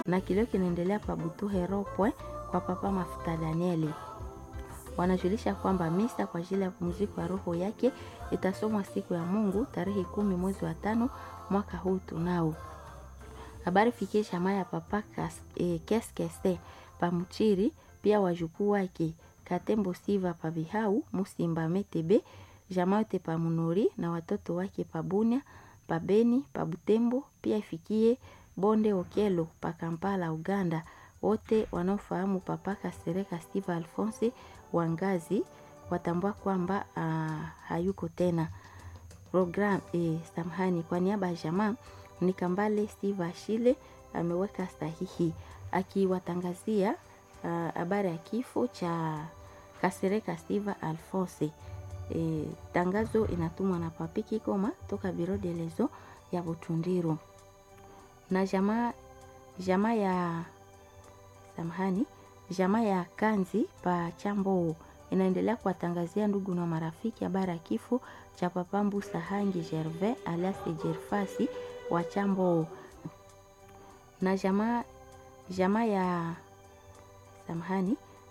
na kilio kinaendelea pa Butuhe Ropwe kwa Papa Mafuta Danieli. Wanajulisha kwamba misa kwa ajili ya pumziko ya roho yake itasomwa siku ya Mungu tarehe kumi mwezi wa tano mwaka huu tunao. Habari fikie jamaa ya Papa e, Keskese Pamuchiri, pia wajukuu wake Katembo Siva Pabihau Musimba Metebe, jamaa yote Pamunori na watoto wake Pabunya Pabeni Pabutembo, pia ifikie Bonde Okelo pa Kampala Uganda, wote wanaofahamu Papa Kasereka Steve Alphonse Wangazi watambua kwamba uh, hayuko tena. Program eh, samahani, kwa niaba ya jamaa ni Kambale Steve Ashile ameweka sahihi akiwatangazia habari uh, ya kifo cha Kasereka Steve Alphonse. E, tangazo inatumwa na Papi Kikoma toka Biro de Lezo ya Butundiro na jamaa jamaa ya samahani, jamaa ya Kanzi pa Chambo inaendelea kuwatangazia ndugu na marafiki habari ya kifo cha Papa Mbusa Hangi Gervais alias Jerfasi wa Chambo na jamaa jamaa ya samahani